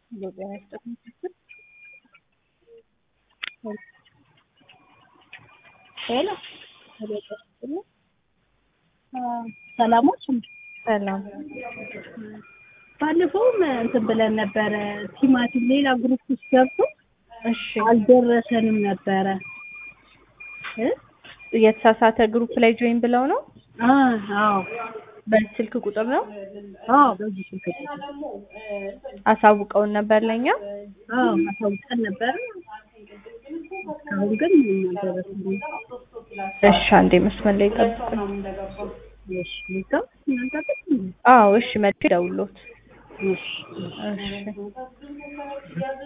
ኢትዮጵያ መስጠት ምክክል ሄሎ ሰላሞች ሰላም ባለፈውም እንትን ብለን ነበረ ቲማቲም ሌላ ግሩፕ ውስጥ ገብቶ እሺ አልደረሰንም ነበረ እ የተሳሳተ ግሩፕ ላይ ጆይን ብለው ነው አ አዎ በዚህ ስልክ ቁጥር ነው አዎ በዚህ ስልክ ቁጥር አሳውቀውን ነበር ለኛ አዎ አሳውቀን ነበረ እስካሁን ግን ምንም አልደረሰንም እሺ አንዴ መስመር ላይ ጠብቁኝ እሺ ልተው እናንተ ግን አዎ እሺ መልክ ደውሎት እሺ እሺ